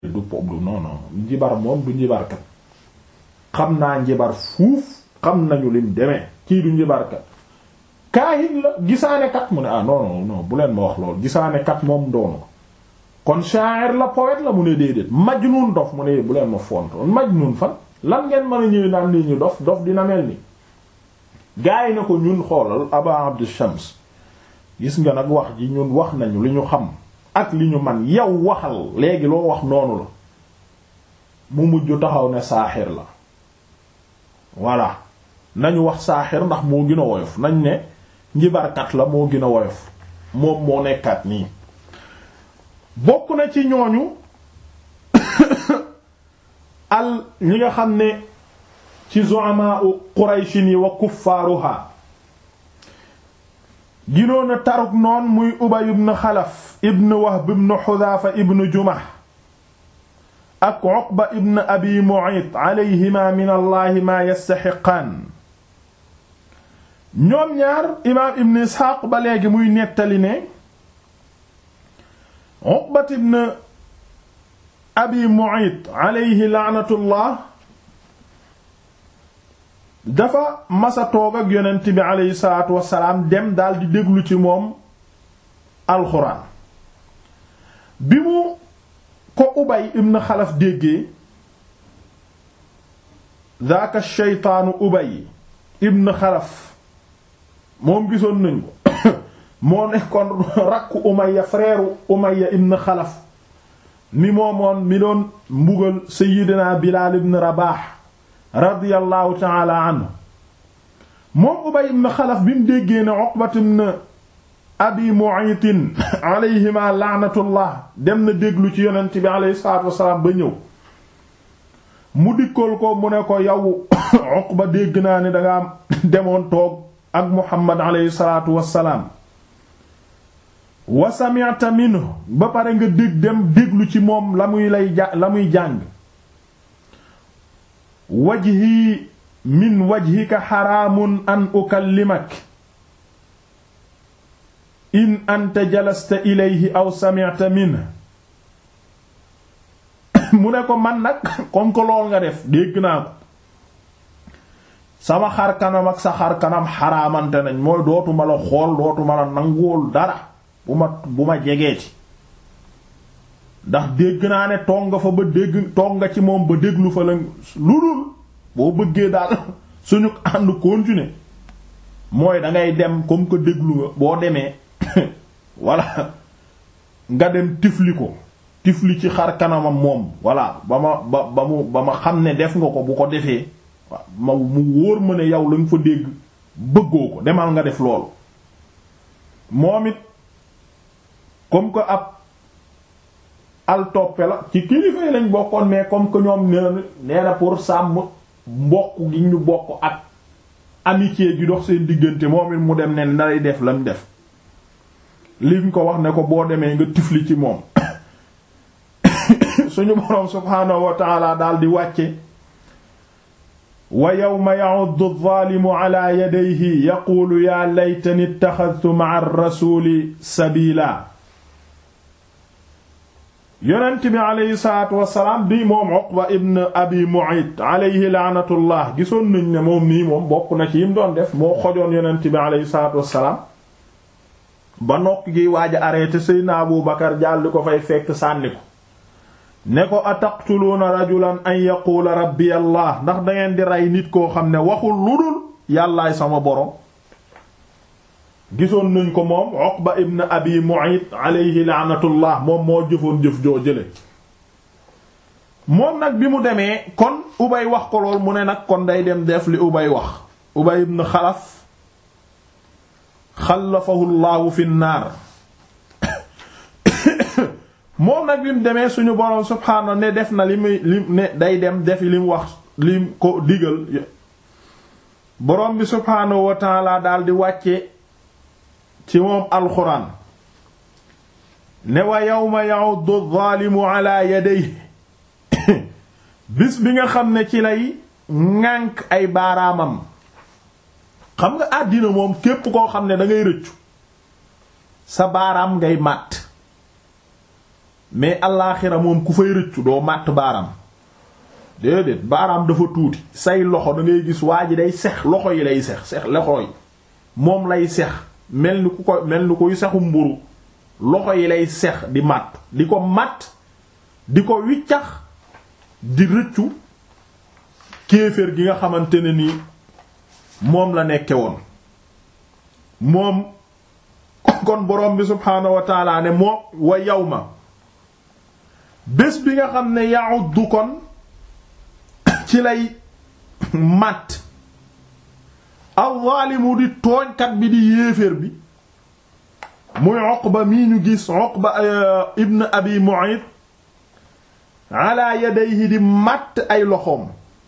du pop du non non njibar moom du njibarkat xam naa njibar fuuf xam nañu lim demee kii du njibarkat kaahin la gisaane kat mu ne ah non non non bu leen ma wax lool gisaane kat moom doonu kon sha'ir la poète la mu ne déedéet majnun dof mu ne bu leen ma fontoon majnun fan lan ngeen mën a ñëw naan nii ñu dof dof dina mel ni gaa yi na ko ñun xoolal aba abdu shams gis nga nag wax ji ñun wax nañu li ñu xam ak li ñu man yow waxal léegi loo wax noonu la mu mujj taxaw ne saaxir la voilà nañu wax saaxir ndax moo gën a woyof nañ ne njibarkat la moo gën a woyof moom moo nekkaat nii bokk na ci ñooñu al ñi nga xam ne ci zu'ama qurayshin yi wa kuffaaruha ginoon a taruk noon muy ubay ibn xalaf ibn wahb ibn xudaafa ibn jumah ak uqba ibn abi mu'ayt alayhima min allahi ma yastaxiqaan ñoom ñaar imaam ibn isxaaq ba léegi muy nettali ne uqba ibn abi mu'ayt alayhi laanatullah dafa masa toog ak yonent bi aleyhi salaatu wasalaam dem daal di déglu ci moom alxuraan bi mu ko ubay ibn xalaf déggee daaka sheytaanu ubay ibn xalaf moom gisoon nañ ko moo nekkoon rakku umaya frère umaya ibn xalaf mi moomoon mi doon mbugal sayyidina bilaal ibn rabaax radiyallahu taala anhu moom ubay ibn xalaf bi mu déggee ne uqbat ibn abi mu'ayt alayhima laanatullah dem na déglu ci yonent bi alayhi salaatu wasalaam ba ñëw mu dikkal ko mu ne ko yow uqba dégg naa ne danga demoon toog ak muhammad alayhi salaatu wasalaam wa sami'ta minhu ba pare nga dégg dem déglu ci moom la muy lay ja la muy jàng wajhi min wajhika xaraamun an ukallimak in anta jalasta ilayhi aw sami'ta minhu mu ne ko man nag comme que lool nga def dégg naa ko sama xar kanam ak sa xar kanam xaraamante nañ mooy dootuma la xool dootuma la nanguwul dara bu ma bu ma jegeeti ndax dégg naa ne toog nga fa ba dégg toog nga ci moom ba déglu fa la lu dul boo bëggee daal suñu ànd continuer mooy dangay dem comme que déglu nga boo demee walla nga dem tifli ko tifli ci xar kanamam moom voilà ba ma ba ba mu ba ma xam ne def nga ko bu ko defee ma mu wóor ma ne yow la nga fa dégg bëggoo ko demal nga def loolu moom it comme que ab al toppe la ci kilifa yi lañ bokkoon mais comme que ñoom nee nee na pour sàmm mbokk gi ñu bokk ak amitié gi dox seen diggante moom it mu dem ne nday def lam def liñ ko wax ne ko boo demee nga tifli ci moom suñu boroom subhaanahu wa taala daal di wàcce wa yawma ya'uddu adh-dhalimu ala yadayhi yaqulu ya laytani ittakhadhtu ma'a ar-rasuli sabila yonent bi aleyhi salaatu wasalaam bi moom Uqba ibn Abi Mu'ayt aleyhi laanatullah gisoon nañ ne moom nii moom bokk na ci yim doon def moo xojoon yonent bi aleyhi salaatu wasalaam ba nokk gi waaj a arrêté Seydina Abu Bakar jàll di ko fay fekk sànni ko ne ko ataqtuluuna rajulan an yaquula rabbi allah ndax dangeen di rey nit koo xam ne waxul lu dul yàllaay sama borom gisoon nañ ko moom Uqba ibn Abi Mu'ayt alayhi laanatullah moom moo jëfoon jëf joo jële moom nag bi mu demee kon Ubay wax ko lool mu ne nag kon day dem def li Ubay wax Ubay ibn Xalaf xalafahu llaahu fi naar moom nag bi mu demee suñu boroom subhaanahu ne def na li muy li ne day dem defi li mu wax li ko digal boroom bi subhaanahu wa taala daal di wàcce ci moom alxuraan ne wa yawma ya'uddu adh-dhalimu ala yadayhi bis bi nga xam ne ci lay ŋànk ay baaraamam xam nga àddina moom képp koo xam ne da ngay rëccu sa baaraam ngay màtt mais allaaxira moom ku fay rëccu doo màtt baaraam déedéet baaraam dafa tuuti say loxo da ngay gis waa ji day sex loxo yi lay sex sex loxo yi moom lay sex mel ni ku ko mel ni kuy sexu mburu loxo yi lay sex di màtt di ko màtt di ko wiccax di rëccu kéeféer gi nga xamante ne ni moom la nekke woon moom kon borom bi subhaanahu wa taala ne moom wa yawma bés bi nga xam ne ya'uddu kon ci lay màtt al-zaalimu di tooñkat bi di yéeféer bi muy Uqba mii ñu gis Uqba ibn Abi Mu'ayt ala yadayhi di màtt ay loxoom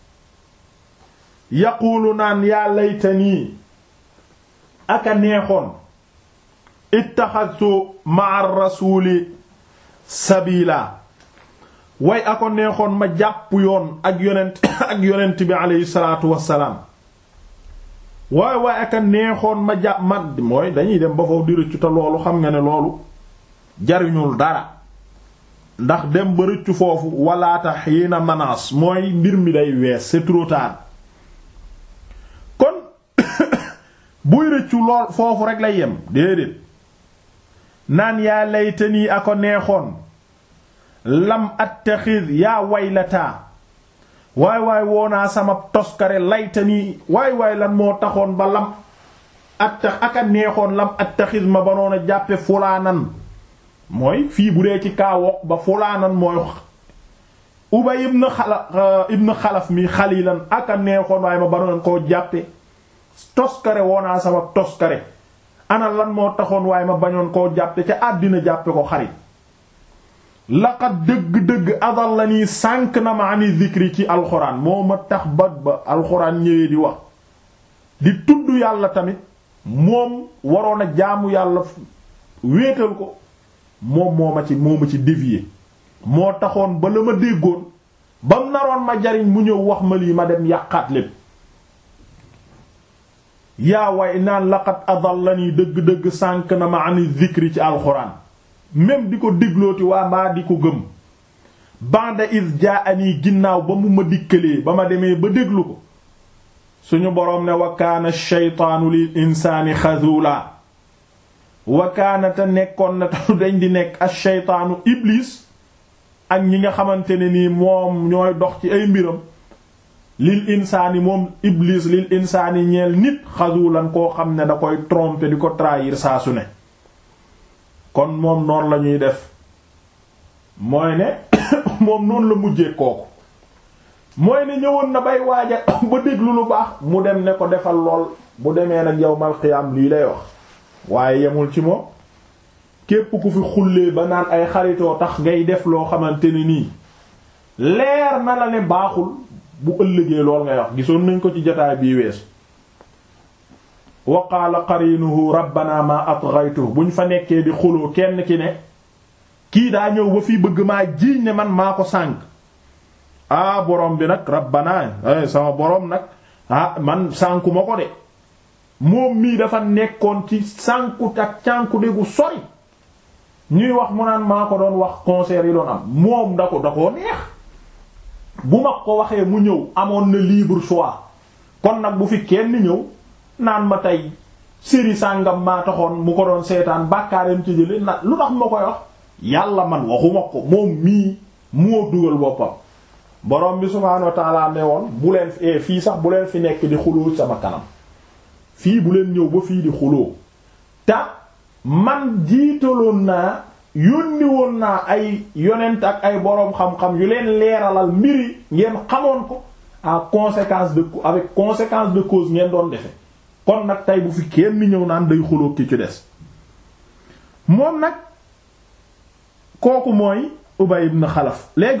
yaquulu naan yaa laytanii aka neexoon ittaxadtu ma'a rasuuli sabila way ako neexoon ma jàpp yoon ak yonent ak yonent bi aleyhi salaatu wassalaam waay waay aka neexoon ma jàpp ma mooy dañuy dem ba foofu di rëccu te loolu xam nga ne loolu jariñul dara ndax dem ba rëccu foofu walaata xiina manaas mooy mbir mi day wees c'est trop tard kon buy rëccu lool foofu rek lay yem déedéet naan yaa laytanii ako neexoon lam attaxid yaa waylataa waay waay woonaa sama toskare laytanii waay waay lan moo taxoon ba lam attax aka neexoon lam attaxid ma banoon a jàppe fulaanan mooy fii bu dee ci kaawoq ba fulaanan mooy ubay ibn xalaf ibn xalaf mi xalilan aka neexoon waaye ma banoon koo jàppe toskare woonaa sama toskare ana lan moo taxoon waaye ma bañoon koo jàppe ca àddina jàppe ko xarit laqad dëgg-dëgg adal la nii sànk na ma ani zikri ci alxuraan moo ma tax ba ba alxuraan ñëwee di wax di tudd yàlla tamit moom waroon a jaamu yàlla wéetal ko moom moo ma ci moo ma ci dévier moo taxoon ba la ma déggoon bam naroon ma jariñ mu ñëw wax ma lii ma dem yàqaat lépp yaa way naan laqad adallani dëgg-dëgg sànk na ma ani zikri ci alxuraan même di ko déglooti waa maa di ko gëm banda is jaa anii ginnaaw ba mu ma dikkalee ba ma demee ba déglu ko suñu boroom ne wa kaana shaytaanu lil insaani xazula wa kaana te nekkoon na tax dañ di nekk ak shaytaanu iblis ak ñi nga xamante ne nii moom ñooy dox ci ay mbiram lil insaani moom iblis lil insaani ñeel nit xazulan koo xam ne da koy tromper di ko trahir saa su ne kon moom noonu la ñuy def mooy ne moom noonu la mujjee kooku mooy ne ñëwoon na bay waaja ba déglu lu baax mu dem ne ko defal lool bu demee nag yawmal qiyaam lii lay wax waaye yemul ci moom képp ku fi xullee ba naan ay xaritoo tax ngay def loo xamante ne nii leer na la ne baaxul bu ëllëgee lool ngay wax gisoon nañ ko ci jotaay bii weesu wa qaala qarinuhu rabbana ma atghaytu buñ fa nekkee di xuloo kenn ki ne kii daa ñëw ba fii bëgg maa jiiñ ne man maa ko sànk ah borom bi nag rabbana sama borom nag ah man sànku ma ko de moom mii dafa nekkoon ci sànku ak cànku déggu sori ñuy wax mu naan maa ko doon wax concert yi doon am moom da ko da koo neex bu ma ko waxee mu ñëw amoon na libre choix kon nag bu fi kenn ñëw naan ma tey série sàngam maa taxoon mu ko doon seetaan bàkkaareem ci jële na lu tax ma koy wax yàlla man waxuma ko moom mii moo dugal boppam borom bi subhaanahu wa ta'ala ne woon bu leen fi fii sax bu leen fi nekk di xuloo sama kanam fii bu leen ñëw ba fii di xuloo te man jiitaloon naa yónni woon naa ay yonent ak ay boroom xam-xam yu leen leeralal mbiri ngeen xamoon ko à conséquence de avec conséquence de cause ngeen doon defe kon nag tey bu fi kenn ñëw naan day xuloo ki ci des moom nag kooku mooy Ubay ibn Xalaf léegi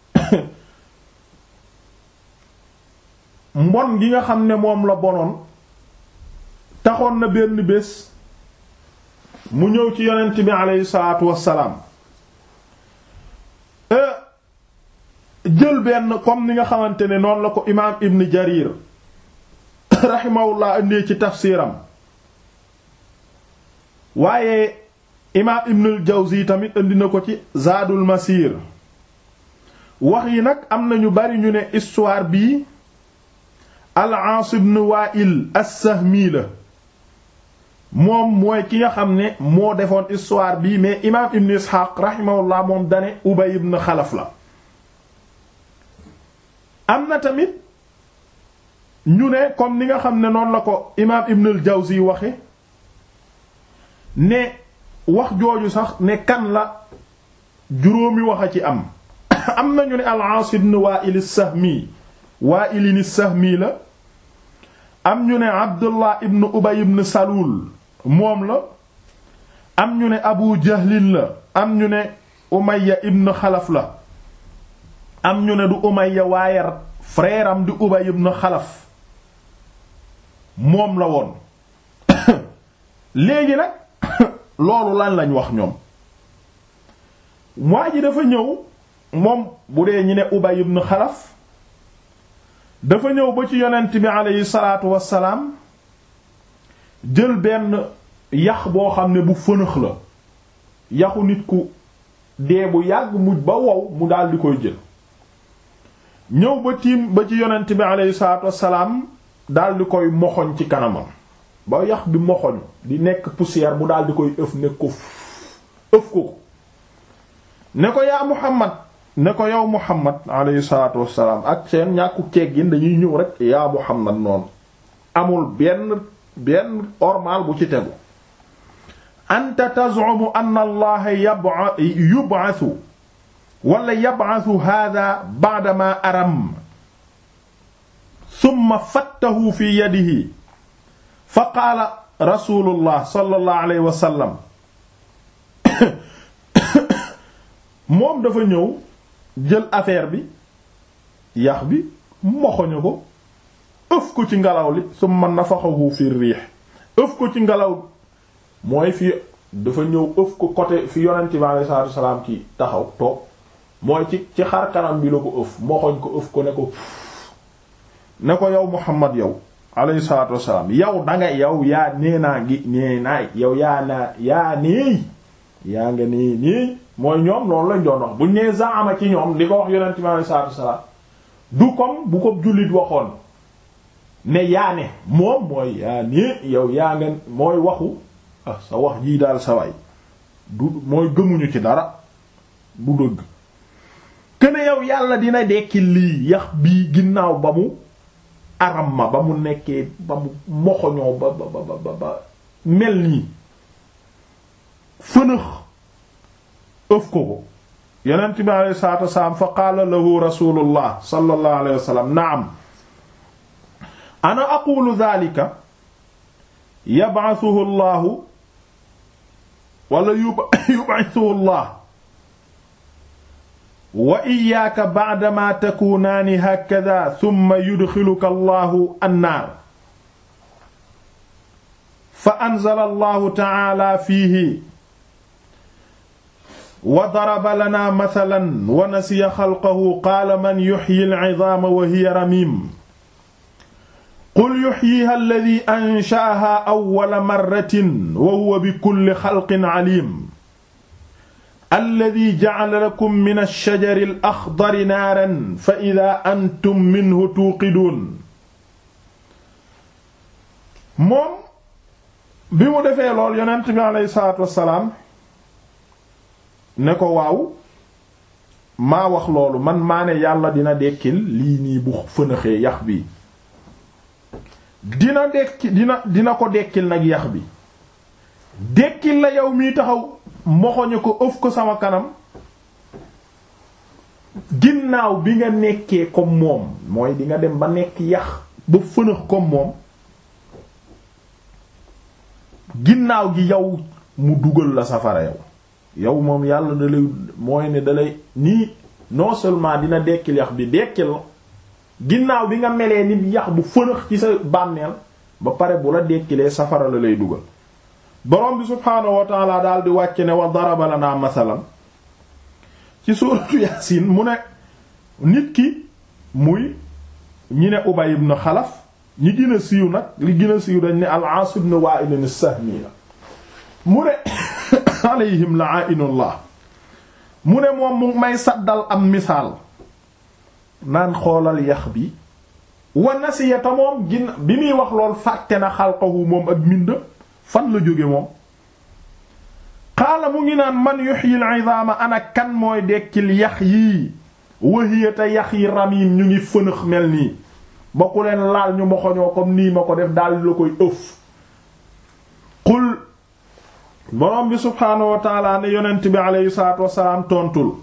mbon gi nga xam ne moom la bonoon taxoon na benn bés mu ñëw ci yonent bi aleyhi salaatu wassalaam jël benn comme ni nga xamante ne noonu la ko imaam Ibn Jarir rahimahullah indee ci tafsiram waaye imaam Ibn al-Jawzi tamit indi na ko ci Zaadul Masir wax yi nag am na ñu bari ñu ne histoire bii al-Aas ibn Wa'il as-Sahmi la moom mooy ki nga xam ne moo defoon histoire bii mais imaam Ibn Ishaq rahimahullah moom dane Ubay ibn Xalaf la am na tamit ñu ne comme ni nga xam ne noonu la ko imaam Ibn al-Jawzi waxe ne wax jooju sax ne kan la juróomi wax a ci am am na ñu ne al-Aas ibn Wa'il as-Sahmi Wa'il as-Sahmi la am ñu ne Abdullah ibn Ubay ibn Salul moom la am ñu ne Abu Jahlin la am ñu ne Umayya ibn Xalaf la am ñu ne du Umayya waaye frère am di Ubay ibn Xalaf moom la woon léegi nag loolu lan lañ wax ñoom waa ji dafa ñëw moom bu dee ñi ne Ubay ibn Xalaf dafa ñëw ba ci yonent bi aleyhi salaatu wassalaam jël benn yax boo xam ne bu fënëx la yaxu nit ku dee bu yàgg mujj ba wow mu daal di koy jël ñëw ba tiim ba ci yonent bi aleyhi salaatu wassalaam daal di koy moxoñ ci kanamam ba yax bi moxoñ di nekk poussière mu daal di koy ëf ne ko ëf ko ko ne ko yaa Muhammad ne ko yow Muhammad alayhi salaatu wassalaam ak seen ñàkku teggin dañuy ñëw rek yaa Muhammad noonu amul benn benn ormal bu ci tegu anta tazumu anna allaha yub'athu wala yab'athu hadha ba'da ma aram thumma fattahu fi yadihi fa qaala rasulullah sallallahu alayhi wa sallam moom dafa ñëw jël affaire bi yax bi moxoñu ko ëf ko ci ngelaw li summa nafaxahu fi riix ëf ko ci ngelaw mooy fi dafa ñëw ëf ko côté fi yonent bi alayhi salaatu wasalaam ki taxaw toog mooy ci ci xar kanam bi la ko ëf moxoñ ko ëf ko ne ko ne ko yow Muhammad yow alayhi salaatu wasalaam yow danga yow yaa nee naa gi nee naay yow yaa naa yaa neey yaa nga nee nii mooy ñoom loolu lañ doon wax buñ nee zaama ci ñoom di ko wax yonent bi alayhi salaatu wasalaam du comme bu ko jullit waxoon ne yaa ne moom mooy yaa ne yow yaa nga mooy waxu ah sa wax jii daal sa way du mooy gëmuñu ci dara du dëgg kene yow yàlla dina dekki lii yax bii ginnaaw ba mu aram ma ba mu nekkee ba mu moxoñoo ba ba ba ba ba mel nii fënëx ëf ko ko yonent bi alayhi salaatu wasalaam fa qaala lahu rasulullah sallallahu alayhi wa sallam naam ana aqulu dhalika yab'athuhu llahu wala yub'athuhu allah wa iyyaaka ba'dama takuunaani hakadha thumma yudxiluka allahu annaar fa anzala allahu ta'ala fiihi wa daraba lana mathalan wa nasiya xalqahu qaala man yuxyi al-'idhaama wa hiya ramiim qul yuxyiha alladi ansha'aha awwala marratin wa huwa bikulli xalqin 'aliim alladi ja'ala lakum mina ash-shajari al-axdari naaran fa idaa antum minhu tuuqiduun moom bi mu defee lool yonent bi alayhi salaatu wassalaam ne ko waaw maa wax loolu man maa ne yàlla dina dekkil lii nii bu fënaxee yax bi dina dekki dina dina ko dekkil nag yax bi dekkil la yow miy taxaw moxoñu ko ëf ko sama kanam ginnaaw bi nga nekkee comme moom mooy di nga dem ba nekk yax ba fënax comme moom ginnaaw gi yow mu dugal la safara yow yow moom yàlla da lay mooy ne da lay nii non seulement dina dekkil yax bi dekkil la ginnaaw bi nga melee ni yax bu fënax ci sa bànneel ba pare bu la dekkilee safara la lay dugal borom bi subhaanahu wa taala daal di wàcc ne wa daraba lana masalan ci suuratu yaasin mu ne nit ki muy ñi ne Ubay ibn Xalaf ñi gën a siiw nag li gën a siiw dañ ne al-Aas ibn Waa'il as-Sahmi la mu ne alayhim la'inullah mu ne moom mu may saddal am misaal naan xoolal yax bi wa nasiyata moom gin bi muy wax lool fàtte na xalqahu moom ak mindam fan la jóge moom xaala mu ngi naan man yuhyil idama ana kan mooy dekkil yax yii wahiyata yax yi ramim ñu ngi fënëx mel nii ba ku leen laal ñu moxoñoo comme nii ma ko def daal la koy ëf qul borom bi subhaanahu wa taala ne yonent bi aleyhi salaatu wasalaam tontul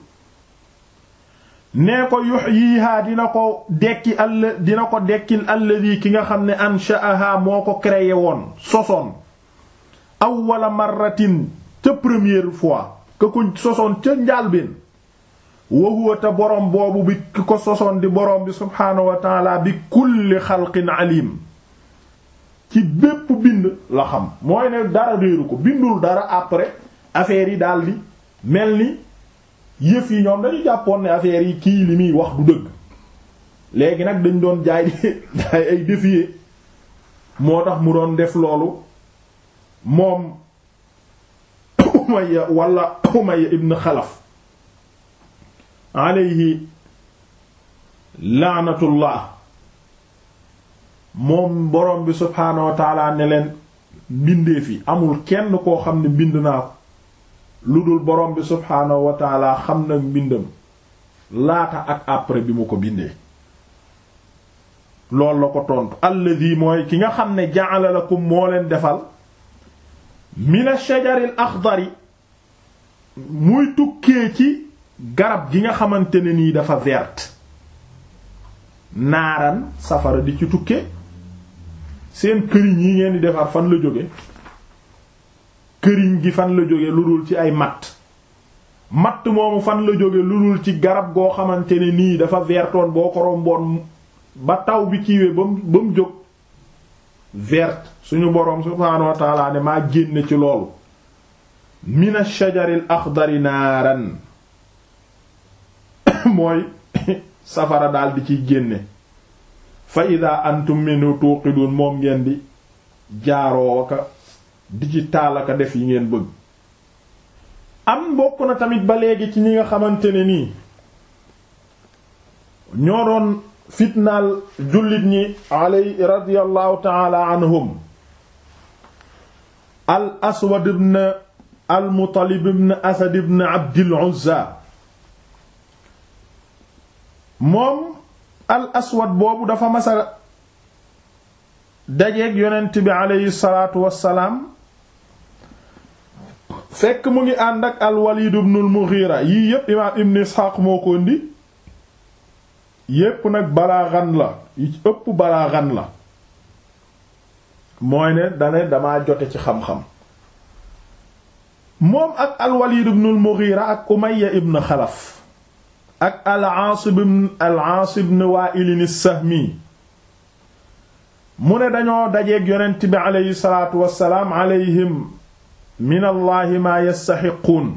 nee ko yuhyiha dina ko dekki all dina ko dekkil alladi ki nga xam ne ansha'aha moo ko créé woon sosoon awwala marratin ca première fois ka ko sosoon ca njaalbeen wa huwa te boroom boobu bi ki ko sosoon di boroom bi subhaanahu wa taala bi kulli xalqin alim ci bépp bind la xam mooy ne dara réeru ko bindul dara après affaire yi daldi mel ni yëf yi ñoom dañu jàppoon ne affaire yi kii li muy wax du dëgg léegi nag dañ doon jaay di jaay ay défier moo tax mu doon def loolu moom Umayya wala Umayya ibn Xalaf alayhi laanatullah moom borom bi subhaanahu wa taala ne leen bindee fi amul kenn koo xam ne bind naa ko lu dul borom bi subhaanahu wa taala xam na mbindam laata ak après bi mu ko bindee loolu la ko tontu alladi mooy ki nga xam ne ja'ala lakum moo leen defal min ash-shajaril akhdari muy tukkee ci garab gi nga xamante ne nii dafa verte naaran safara di ci tukke seen këriñ yi ngeen di defar fan la jóge këriñ gi fan la jóge lu dul ci ay matt matt moomu fan la jóge lu dul ci garab goo xamante ne nii dafa vertoon boo ko romboon ba taw bi kiiwee ba mu ba mu jóg verte suñu boroom subhaanahu wa ta'ala ne maa génne ci loolu mina shajaril akhdari naaran mooy safara daal di ciy génne fa ida antum minhu tuqidun moom ngeen di jaaroo ka di ci taalaka def yi ngeen bëgg am bokk na tamit ba léegi ci ñi nga xamante ne nii ñoo doon fitnaal jullit ñi alay radiyallahu taala anhum al aswad ibn al muttalib ibn asad ibn abdil uzza moom al aswad boobu dafa masa dajeeg yonent bi aleyhi salaatu wassalaam fekk mu ngi ànd ak al walid ibn al mughira yii yépp imaam ibn isxaaq moo ko indi yépp nag balaaxan la yi ci ëpp balaaxan la mooy ne dane damaa jote ci xam-xam moom ak al walid ibn al mughira ak umayya ibn xalaf ak al-Aas ibn al-Aas ibn Waa'il as-Sahmi mu ne dañoo dajeeg yonent bi aleyhi salaatu wassalaam alayhim min allahi maa yastaxiquun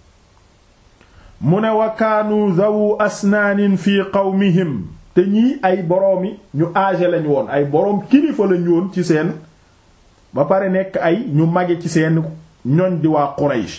mu ne wa kaanu dhawu asnaanin fi qawmihim te ñii ay boroomi ñu âgé lañ woon ay boroom kilifa lañ woon ci seen ba pare nekk ay ñu mage ci seen ñoñ di waa Quraysh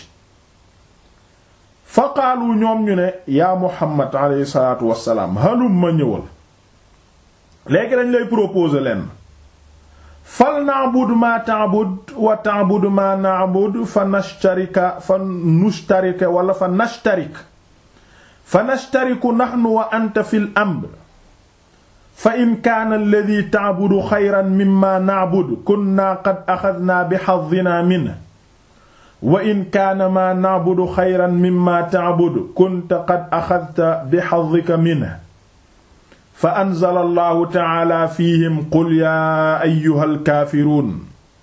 fa qaalu ñoom ñu ne yaa Muhammad alayhi salaatu wassalaam halum ma ñëwal léegi dañ lay proposer leen fal na'bud ma ta'bud wa ta'bud ma na'bud fa nashtarika fa nushtarika wala fa nashtarik fa nashtariku nahnu wa anta fil amr fa in kaana alladhi ta'budu khayran mimma na'bud kunna qad akhadna bi haddina minhu wa in kaana maa na'budu xayran mimma ta'budu kunta qad axadta bi haddika minhu fa anzala allahu ta'ala fiihim qul yaa ayyuhal kaafiruun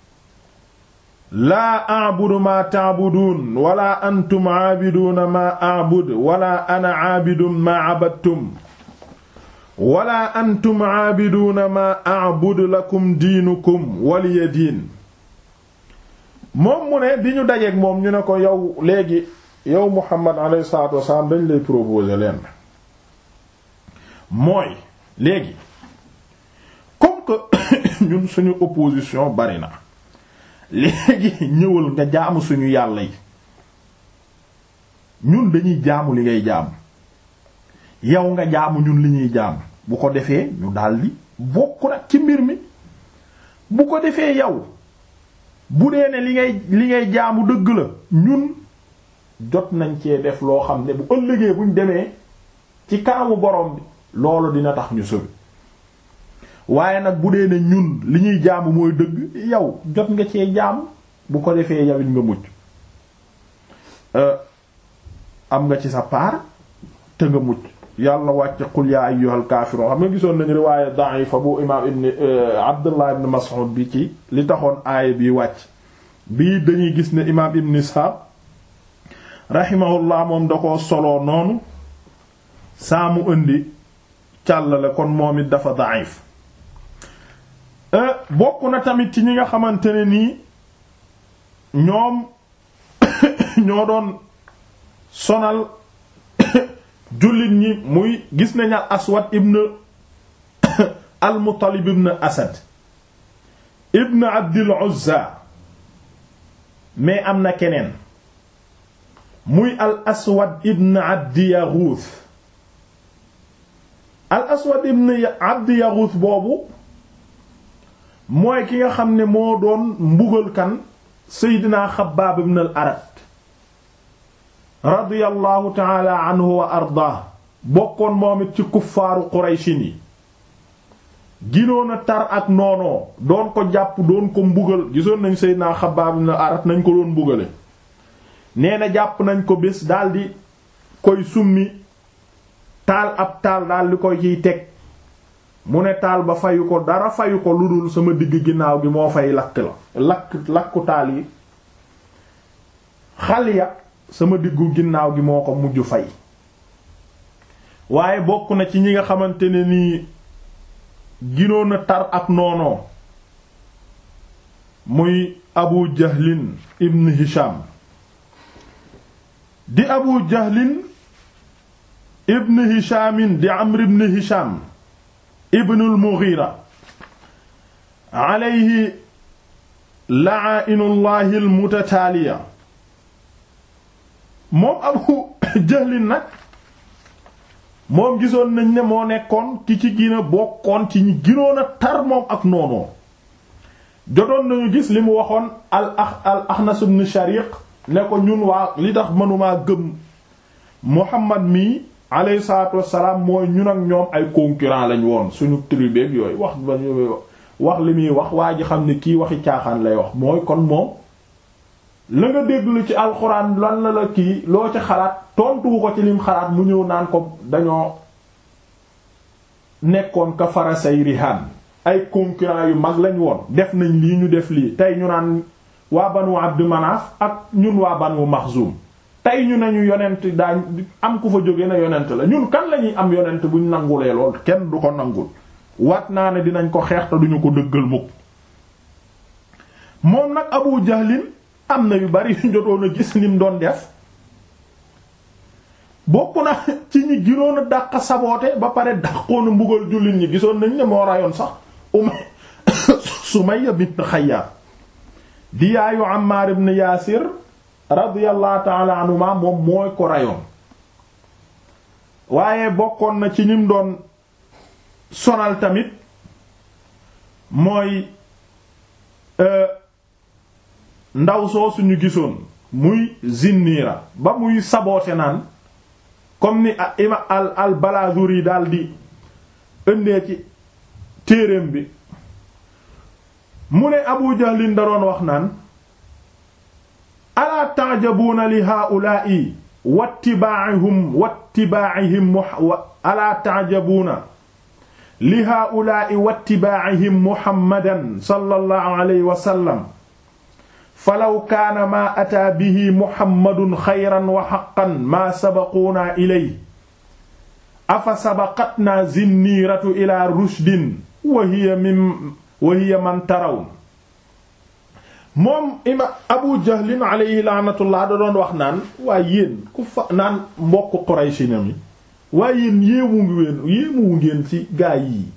laa a'budu maa ta'buduun wala antum 'aabiduuna maa a'budu wala ana 'aabidun maa 'abadtum wala antum 'aabiduuna maa a'budu lakum diinukum waliya diin moom mu ne bi ñu dajeek moom ñu ne ko yow léegi yow Muhammad alayhi salaatu wasalaam dañ lay proposer leen mooy léegi comme que ñun suñu opposition bari na léegi ñëwal nga jaamu suñu yàlla yi ñun dañuy jaamu li ngay jaamu yow nga jaamu ñun li ñuy jaamu bu ko defee ñu daldi bokk nag ci mbir mi bu ko defee yow bu dee ne li ngay li ngay jaamu dëgg la ñun jot nañ cee def loo xam ne bu ëllëgee buñ demee ci kanamu borom bi loolu dina tax ñu sëbi waaye nag bu dee ne ñun li ñuy jaamu mooy dëgg yow jot nga cee jaamu bu ko defee yawit nga mucc am nga ci sa paar te nga mucc yàlla wàcc qul yaa ayyuhal kaafiruun xam nga gisoon nañu riwaaya da'ifa bu imaam ibn abdullah ibn mas'ud bi ci li taxoon aaya bi wàcc bii dañuy gis ne imaam ibn isxaaq rahimahullah moom da koo soloo noonu saa mu indi càllale kon moom it dafa da'if bokk na tamit ci ñi nga xamante ne nii ñoom ñoo doon sonal jullit ñi muy gis nañ al aswad ibn al muttalib ibn asad ibn abdil uzza mais am na keneen muy al aswad ibn abdi yaghuth al aswad ibn abdi yaghuth boobu mooy ki nga xam ne moo doon mbugal kan seydina xabbaab ibn al arat radiyallahu taala anhu wa ardaa bokkoon moom it ci kuffaaru qurayshin yi ginoon a tar ak noonoo doon ko jàpp doon ko mbugal gisoon nañ seydina xabbaab ibn al arat nañ ko doon mbugale nee na jàpp nañ ko bés daldi koy summi taal ab taal daldi koy ciy teg mu ne taal ba fayu ko dara fayu ko lu dul sama digg ginnaaw gi moo fay lakk la lakk lakku taal yi xal ya sama diggu ginnaaw gi moo ko mujj fay waaye bokk na ci ñi nga xamante ne nii ginoon a tar ak noonoo muy abu jahlin ibn hisham di abu jahlin ibn hishamin di amr ibn hisham ibnul mughira alayhi la'ainullahi almutataaliya moom abu jahlin nag moom gisoon nañ ne moo nekkoon ki ci gina bokkoon ci ñi ginoon a tar moom ak noonoo jotoon nañu gis li mu waxoon al al axnas ibn shariq ne ko ñun waa li tax mënumaa gëm muhammad mi alayhi salaatu wassalaam mooy ñun ak ñoom ay concurrent lañ woon suñu tribu ak yooyu wax ba wax li muy wax waa ji xam ne kii waxi caaxaan lay wax mooy kon moom la nga déglu ci alxuraan lan la la kii loo ci xalaat tontuwu ko ci lim xalaat mu ñëw naan ko dañoo nekkoon ka farasay rihaan ay concurrent yu mag lañ woon def nañ lii ñu def lii tey ñu naan waa banu Abdu Manaaf ak ñun waa banu Maxzum tey ñu nañu yonent daa am ku fa jóge na yonent la ñun kan lañuy am yonent buñ nangulee lool kenn du ko nangul wat naa ne dinañ ko xeex te duñu ko dëggal mukk moom nag Abu Jahlin am na yu bari yu jotoon a gis nim doon def bokk na ci ñi ginoon a dàq saboote ba pare dàqoon a mbugal jullit ñi gisoon nañ ne moo rayoon sax Umay Sumayya bint Xayyaat di yaayu Ammaar ibn Yaasir radiyallahu ta'ala anhuma moom mooy ko rayoon waaye bokkoon na ci ñim doon sonal tamit mooy ndaw soo suñu gisoon muy Zinniira ba muy saboote naan comme ni ima al al Balaazuri daal di ëndee ci téereem bi mu ne Abu Jahlin da doon wax naan alaa ta'jabuuna li haa'ulaa'i wattibaa'ihim wattibaa'ihim alaa ta'jabuuna li haa'ulaa'i wattibaa'ihim Muhammadan sallallahu alayhi wa sallam falaw kaana maa ataa bihi Muhammadun xayran wa haqqan maa sabaquunaa ilayhi afa sabaqatnaa zinniiratu ilaa rushdin wa hiya min wa hiya man tarawn moom ima abu jahlin alayhi laanatullah da doon wax naan waaye yéen ku fa naan mbokk Quraysh na mi waaye yéen yéemu ngi ween yéemuwu ngeen ci gaay yi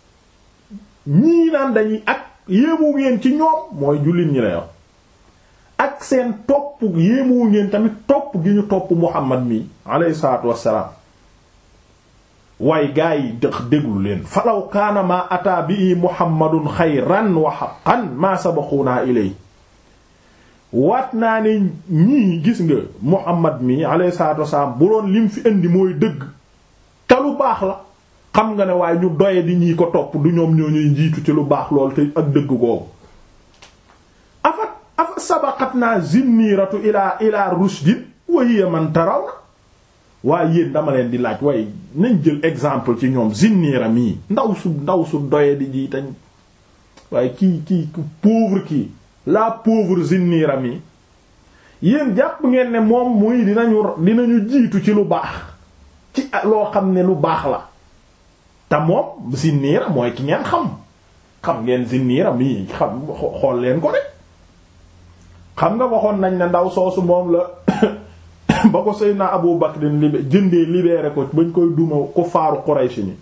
ñii naan dañuy ak yéemu ngeen ci ñoom mooy jullit ñi lay wax ak seen topp yéemoo ngeen tamit topp gi ñu topp Muhammad mi alayhi salaatu wassalaam waaye gaa yi dëx déglu leen falaw kaana maa ataa bi Muhammadun xayran wa haqqan maa sabaquunaa ilay waat naa ne ñii gis nga Muhammad mi alayhi salaatu wassalaam bu doon lim fi indi mooy dëgg te lu baax la xam nga ne waaye ñu doye di ñii ko topp du ñoom ñoo ñuy njiitu ci lu baax lool te ak dëgg googu afa afa sabaqatna zinniratu ila ila rushdin wa hiya man tarawna waaye yéen dama leen di laaj waaye nañ jël exemple ci ñoom zinnira mii ndaw su ndaw su doye di ji tañ waaye kii kii pauvre kii la pauvre zinnira mii yéen jàpp ngeen ne moom muy dinañu dinañu jiitu ci lu baax ci loo xam ne lu baax la te moom zinniira mooy ki ngeen xam xam ngeen zinniira mii xam xool leen ko rek xam nga waxoon nañ ne ndaw soosu moom la ba ko Seydina Abu Bakr libé jëndee libéré ko bañ koy duma ko faaru Quraysh ni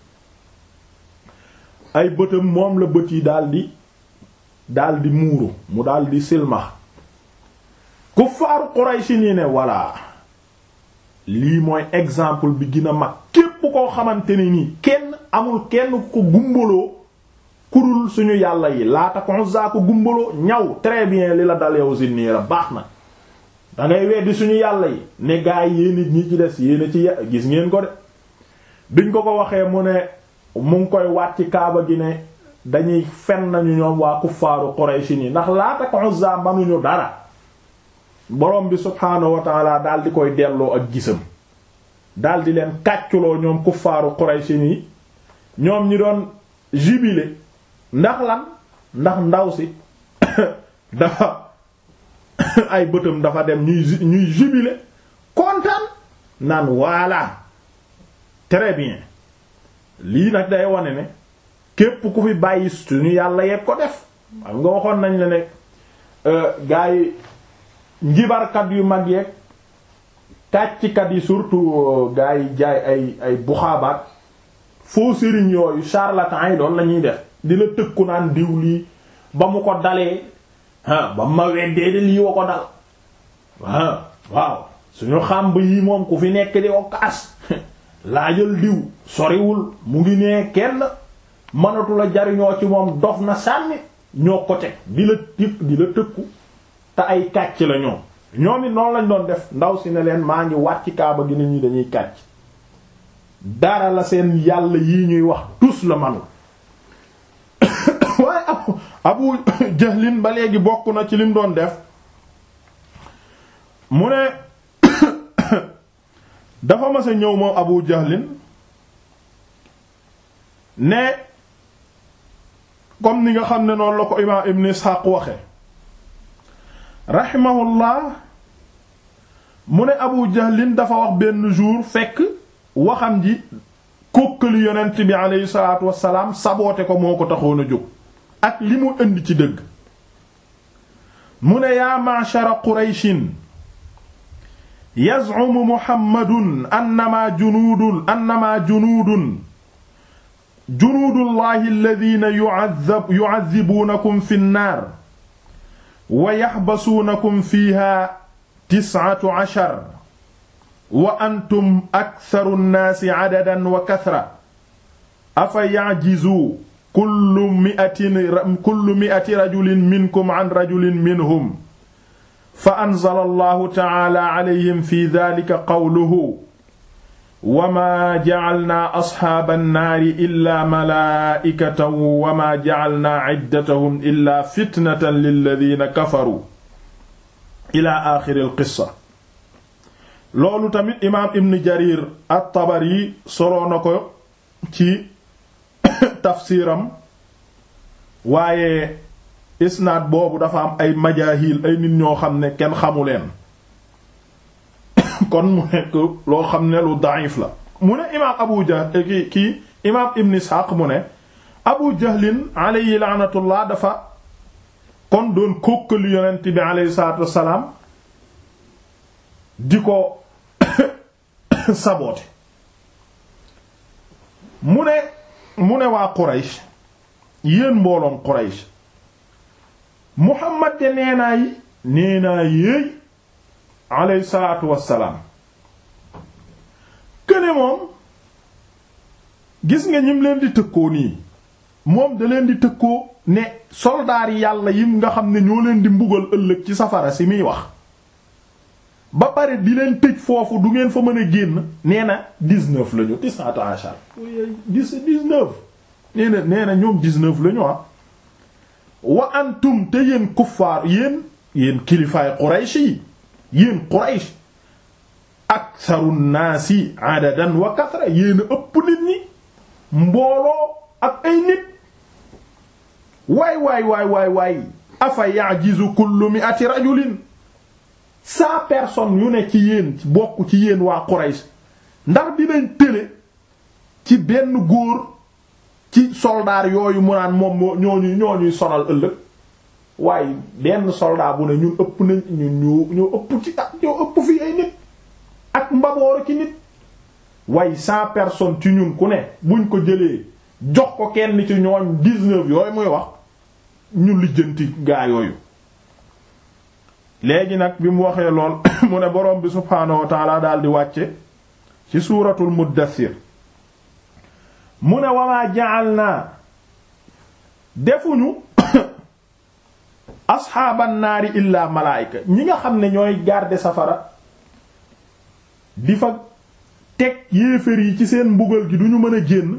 ay bëtam moom la bët yi daldi daldi muuru mu daldi silmax ku faaru Quraysh ni ne voilà lii mooy exemple bi gën a mag képp koo xamante ni nii kenn amul kenn ko gumbaloo kurul suñu yàlla yi laata ko Uzza ko gumbaloo ñaw très bien li la dal yow Zinniira baax na dangay weddi suñu yàlla yi ne gaa yi yéen ñi ci des yéen ci gis ngeen ko de biñ ko ko waxee mu ne mu ngi koy waat ci kaaba gi ne dañuy fen nañu ñoom waa kuffaaru Quraysh ni ndax laata ko Uzza manuñu dara borom bi subhaanahu wa taala daal di koy delloo ak gisam daal di leen kàcculoo ñoom kuffaaru Quraysh ni ñoom ñi doon jubilé ndax lan ndax ndaw si dafa ay bëtam dafa dem ñuy ñuy jubilé kontaan naan voilà très bien lii nag day wane ne képp ku fi bàyyi suñu yàlla yegg ko def xam nga waxoon nañ la ne gaa yi njibarkat yu mag yeeg kàcckat yi surtout gaa yi jaay ay ay buxaabaat faux sëriñ yooyu charlatan yi doon la ñuy def di la tëkku naan diw lii ba mu ko dalee ah ba ma weddee de lii wa ko dal ah waaw suñu xàmb yi moom ku fi nekk di ko kaas laajal diw soriwul mu ngi nee kenn mënatu la jariñoo ci moom dof na sànni ñoo ko teg di la tif di la tëkku te ay kàcc la ñoom ñoom it noonu lañ doon def ndaw si ne leen maa ngi wàcc kaaba gi ne ñi dañuy kàcc dara la seen yàlla yii ñuy wax tus la manu waaye abu abu jahlin ba léegi bokk na ci lim doon def mu ne dafa mas a ñëw moom abu jahlin ne comme ni nga xam ne noonu la ko imaam ibn Ishaq waxe rahimahullah mu ne abu jahlin dafa wax benn jour fekk waxam ji kókkali yonent bi aleyhi salaatu wassalaam saboote ko moo ko taxoon a jóg ak li mu indi ci dëgg mu ne yaa ma'shara qurayshin yaz'umu muhammadun annama junuudun annama junuudun junuudullahi alladhina yu'adhibuunakum fi nnaar wa yaxbasuunakum fiiha tis'atu ashar wa antum aktharu nnaasi adadan wa kathra afa ya'jizu kullu mi'atin kullu mi'ati rajulin minkum an rajulin minhum fa anzala allahu ta'ala alayhim fi dhalika qawluhu wa ma ja'alna ashaaba nnaari illa malaa'ikatan wa ma ja'alna 'iddatahum illa fitnatan lilladhina kafaru ila aaxiri alqissa loolu tamit imaam ibn jarir at-tabari soloo na ko ci tafsiram waaye isnaad boobu dafa am ay majaahil ay nit ñoo xam ne kenn xamu leen kon mu nekk loo xam ne lu da'if la mu ne imaam abu jahl ki kii imaam ibn isxaaq mu ne abu jahlin alayhi laanatullah dafa kon doon kókkali yonent bi alayhi salaatu wassalaam di ko saboote mu ne mu ne waa Quraysh yéen mbooloom Quraysh Muhammad de neenaay nee naa yéey alayhi salaatu wassalaam këne moom gis nga ñim leen di tëkkoo nii moom da leen di tëkkoo ne soldaar yi yàlla yim nga xam ne ñoo leen di mbugal ëllëg ci safara si muy wax ba pare di leen tëj foofu du ngeen fa mën a génn nee na dix-neuf lañu tis'ata ashar dix dix-neuf nee na nee na ñoom dix-neuf lañu ah wa antum te yéen kuffaar yéen yéen kilifaay Quraysh yi yéen Quraysh aktharu naasi adadan wa kathra yéen a ëpp nit ñi mbooloo ak ay nit waay waay waay waay waay afa ya'jizu kullu mi'ati rajulin cent personnes yu ne ci yéen bokk ci yéen waa Quraysh ndax dinañ tële ci benn góor ci soldaar yooyu mu naan moom ñooñu ñooñuy sonal ëllëg waaye benn soldat bu ne ñun ëpp nañ ñun ñoo ñoo ëpp ci ak ñoo ëpp fi ay nit ak mbabooru ci nit waaye cent personnes ci ñun ku ne buñ ko jëlee jox ko kenn ci ñooñ dix-neuf yooyu muy wax ñu lijjanti gaa yooyu léegi nag bi mu waxee lool mu ne borom bi subhaanahu wa taala daal di wàcce ci suuratul muddathir mu ne wamaa ja'alnaa defuñu asxaaban naari illaa malaayika ñi nga xam ne ñooy garder safara di fa teg yéefér yi ci seen mbugal gi duñu mën a génn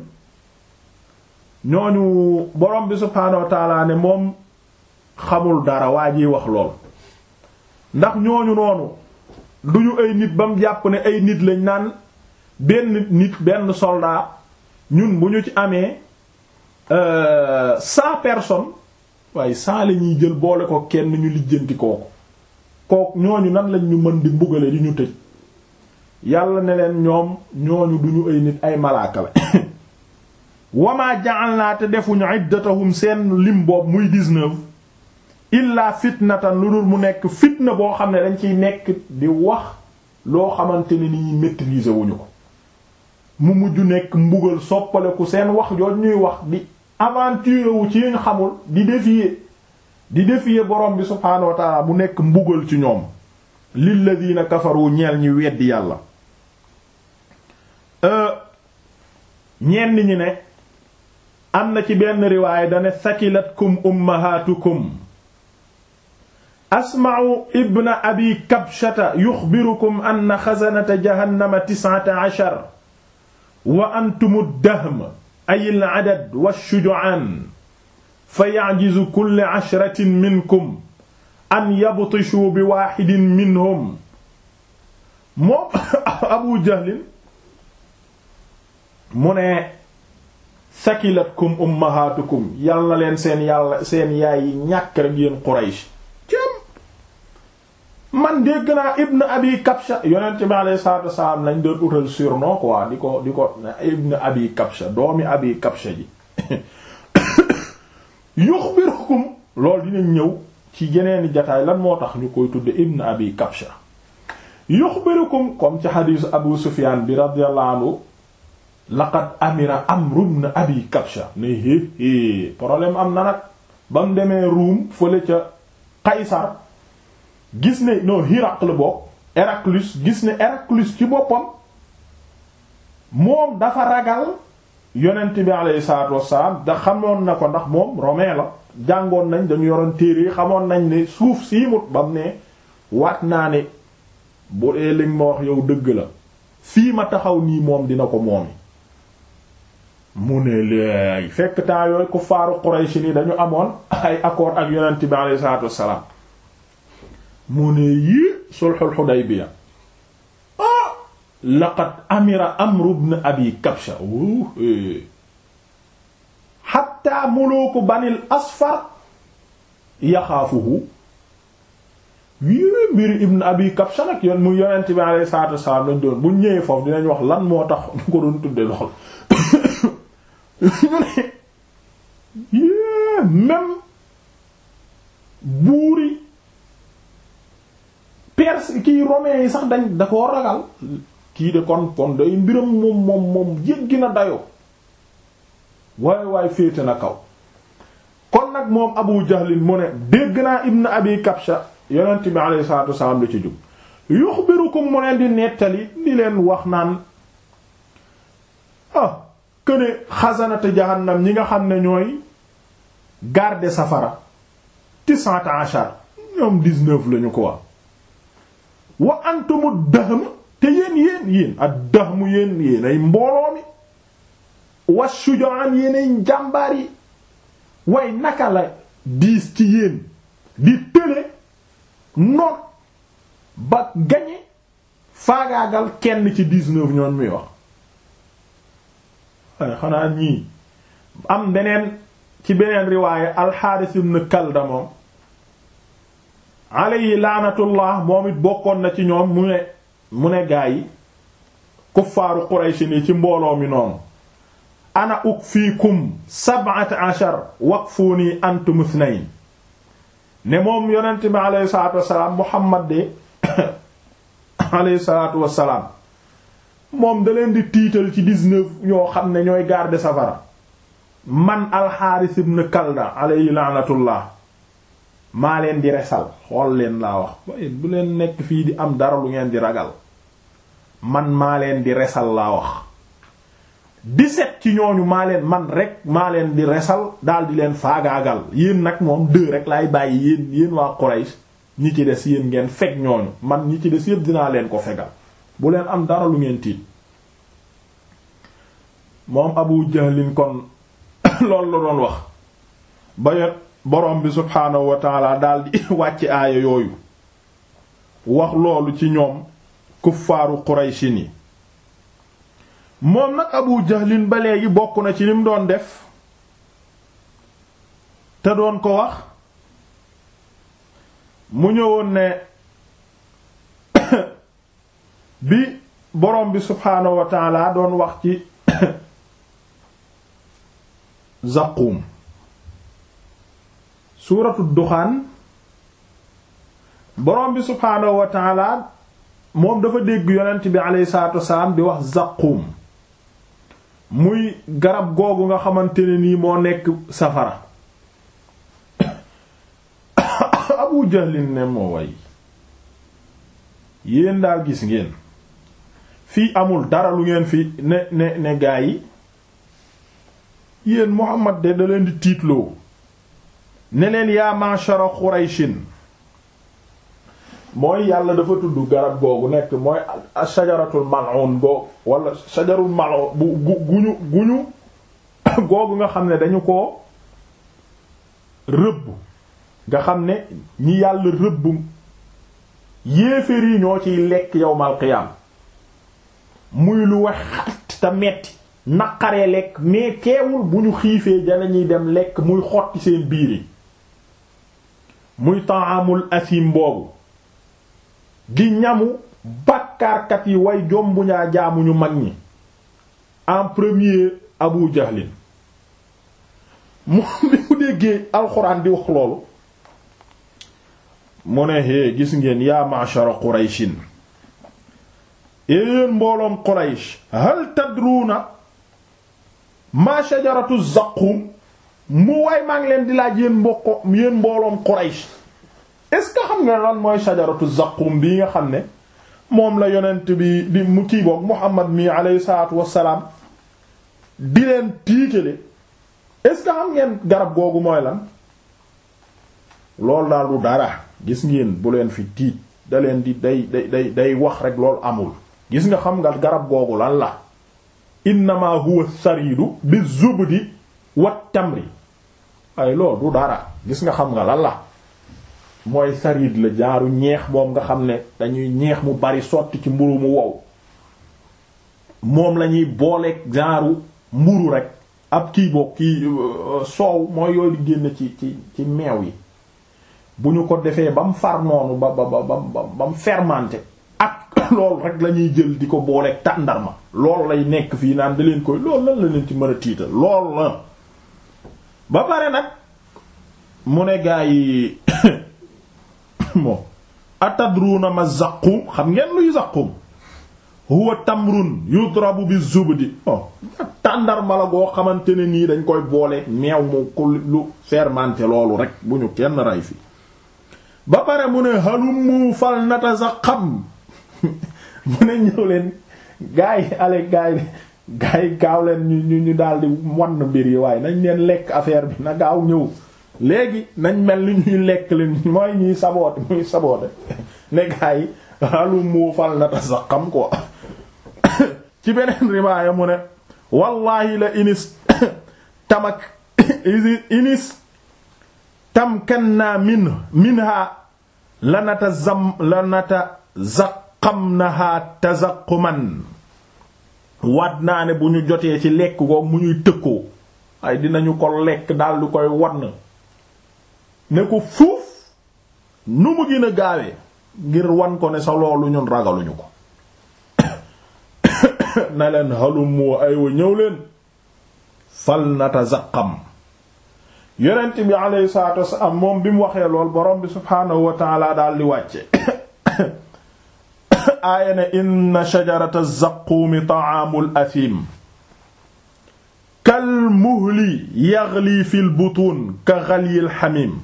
ñooñu borom bi subhaanahu wa taala ne moom xamul dara waa jiy wax lool ndax ñooñu noonu duñu ay nit ba mu jàpp ne ay nit lañ naan benn nit benn soldat ñun bu ñu ci amee cent personnes waaye cent la ñuy jël boole ko kenn ñu lijjanti kooku kooku ñooñu nan lañ ñu mën di mbugale di ñu tëj yàlla ne leen ñoom ñooñu duñu ay nit ay malaaka la wamaa ja'alnaa te defuñu iddatahum seen lim boobu muy dix-neuf illaa fitnatan lu dul mu nekk fitna boo xam ne dañ ciy nekk di wax loo xamante ni ni maîtriser wuñu ko mu mujj nekk mbugal soppaleku seen wax jooj ñuy wax di aventure wu ci ñu xamul di défier di défier borom bi subhaanahu wa ta'ala bu nekk mbugal ci ñoom lilladina kafaru ñeel ñi weddi yàlla ñenn ñi ne am na ci benn riwaaya dane sakilatkum ummahatukum asma'u ibna abi kabshata yuxbirukum anna xazanata jahannama tis'ata ashar wa antumu dahm ay al-adad wash-shuja'an fa ya'jizu kullu ashratin minkum an yabtishu bi waahidin minhum moom abu jahlin mu ne sakilatkum ummahatukum yal na leen seen yàlla seen yaay yi ñàkk rek yéen Quraysh man dégg naa ibn abi kabsha yonent bi alayhi salaatu wasalaam lañ doon utal surnom quoi di ko di ko ibn abi kabsha doomi abi kabsha ji yuxbirukum loolu dinañ ñëw ci yeneeni jataay lan moo tax ñu koy tudde ibn abi kabsha yuxbirukum comme ci xadiisu abu sufyan bi radiyallahu anhu laqad amira amru ibn abi kabsha ne hé hé problème am na nag ba mu demee ruum fële ca qaysar gis ne non Hiraql bokk Héraclius gis ne Héraclius ci boppam moom dafa ragal yonent bi alayhi salaatu wassalaam da xamoon na ko ndax moom romain la jàngoon nañ dañu yoroon téere yi xamoon nañ ne suuf siimut ba mu ne waat naa ne bu dee li ma wax yow dëgg la fii ma taxaw nii moom dina ko moomi mu ne léegi fekk temps yooyu ku faaru Quraysh ni dañu amoon ay accord ak yonent bi alayhi salaatu wassalaam mu ne yii sulhul Hudaybiya ah laqad amira Amru ibn Abi Kabsha hatta muluku Banil Asfar yaxaafuhu yii mbiri ibn Abi Kabsha nag yoon mu yonent bi alayhi salaatu wassalaam lañ doon bu ñëwee foofu dinañ wax lan moo tax ñu ko doon tudde lool ñu ne yii même buuri perse kii romain yi sax dañ da koo ragal kii de kon kon day mbiram moom moom moom jéggi na dayoo waaye waaye féete na kaw kon nag moom abu jahlin mu ne dégg naa ibn abi kabsha yonent bi alayhi salaatu wasalaam la ci jub yuxbirukum mu leen di nettali di leen wax naan ah këne xasanata jahannam ñi nga xam ne ñooy garde safara tis'ata ashar ñoom dix-neuf lañu ko wax wa antumu dahm te yéen yéen yéen ak dahmu yéen yéen ay mbooloo mi wa shuja'an yéen ay njàmbaar yi way naka la diis ci yéen di tële noon ba gañe faagaagal kenn ci dix-neuf ñoon muy wax waaye xanaa ñii am beneen ci beneen riwaaye alxaaris ibn kalda moom alayhi laanatullah moom it bokkoon na ci ñoom mu ne mu ne gaa yi kuffaaru quraysh ni ci mbooloo mi noonu ana ukfiikum sab'ata ashar waqfuuni antum ithnayn ne moom yonent bi alayhi salaatu wassalaam muhammad de alayhi salaatu wassalaam moom da leen di tiital ci dix-neuf ñoo xam ne ñooy garder safara man alxaaris ibn kalda alayhi laanatullah maa leen di resal xool leen laa wax waaye bu leen nekk fii di am dara lu ngeen di ragal man maa leen di resal laa wax dix-sept ci ñooñu maa leen man rek maa leen di resal daal di leen faagaagal yéen nag moom deux rek laay bàyyi yéen yéen waa Quraysh ñi ci des yéen ngeen fekk ñooñu man ñi ci des yépp dinaa leen ko fegal bu leen am dara lu ngeen tiit moom Abu Jahlin kon loolu la doon wax ba yet borom bi subhaanahu wa taala daal di wàcc aaya yooyu wax loolu ci ñoom kuffaaru Qurayshi ni moom nag Abu Jahlin ba léegi bokk na ci lim doon def te doon ko wax mu ñëwoon ne bi borom bi subhaanahu wa taala doon wax ci Zaqqum suuratu duxaan borom bi subhaanahu wa taala moom dafa dégg yonent bi aleyhi salaatu wasalaam di wax Zaqqum muy garab googu nga xamante ne nii moo nekk safara Abu Jahlin ne moo way yéen daal gis ngeen fii amul dara lu ngeen fi ne ne ne gaa yi yéen Muhammad de da leen di tiitloo ne leen yaa ma'shara Qurayshin mooy yàlla dafa tudd garab googu nekk mooy shajaratul mal'un googu wala shajarul mal'un bu gu guñu guñu googu nga xam ne dañu ko rëbb nga xam ne ñi yàlla rëbb yéeféer yi ñoo ciy lekk yawmal qiyaam muy lu wax xat te metti naqaree lekk mais keewul bu ñu xiifee danañuy dem lekk muy xotti seen biir yi muy ta'amul asim boobu di ñamu bàkkaarkat yi way jombu ñaa jaamu ñu mag ñi en premier Abu Jahlin moom bi mu déggee alxuraan di wax loolu mu ne hee gis ngeen yaa ma'shara Qurayshin yéen mbooloom Quraysh hal tadruuna ma shajaratu Zaqqum mu waay maa ngi leen di laaj yéen mbokko yéen mbooloom Quraysh est-ce que xam nga lan mooy shajaratu Zaqqum bii nga xam ne moom la yonent bi di mu kii boog Muhammad mi alayhi salaatu wassalaam di leen tiitale est-ce que xam ngeen garab googu mooy lan loolu daal du dara gis ngeen bu leen fi tiit da leen di day day day day wax rek loolu amul gis nga xam nga garab googu lan la innama huwa saridu bi zubdi wat tamri ay loolu du dara gis nga xam nga lan la mooy sarid la jaaru ñeex moom nga xam ne dañuy ñeex mu bari sotti ci mburu mu wow moom lañuy booleeg jaaru mburu rek ab kii boog kii soow mooy yooyu di génn ci ci ci meew yi bu ñu ko defee ba mu far noonu ba ba ba ba mu fermenté ak loolu rek la ñuy jël di ko booleeg tàndarma loolu lay nekk fii naan da leen koy loolu lan la leen ci mën a tiital loolu la ba pare nag mu ne gaa yi moom atadruna ma zaqum xam ngeen luy zaqum huwa tamrun yudrabu bi zubdi oh tàndarma la goo xamante ne nii dañ koy boole meew mu ko lu fermenté loolu rek bu ñu kenn ray fi ba pare mu ne halummu fal natazaqam mu ne ñëw leen gaa yi ale gaa yi gaa yi gaaw leen ñu ñu ñu daldi wann mbir yi waaye nañ leen lekk affaire bi na gaaw ñëw léegi nañ mel ni ñuy lekk leen mooy ñuy saboote muy saboote ne gaa yi halummu fal natazaqam quoi ci beneen riwaaya mu ne wallahi la inis tamak inis tamkanna min minha lanata zam lanata zaqamnaha tazaquman waat naa ne bu ñu jotee ci lekk ko mu ñuy tëkkoo ay dinañu ko lekk daal di koy wann ne ko fuuf nu mu gën a gaawee ngir wan ko ne sa loolu ñun ragaluñu ko na leen halummoo aywa ñëw leen fal natazaqam yonent bi alayhi salaatu wasalaam moom bi mu waxee lool borom bi subhaanahu wa taala daal di wàcce aaya ne inna shajarata zaquumi ta'aamul asiim kal muhli yaghli fil butuun ka ghalyil hamiim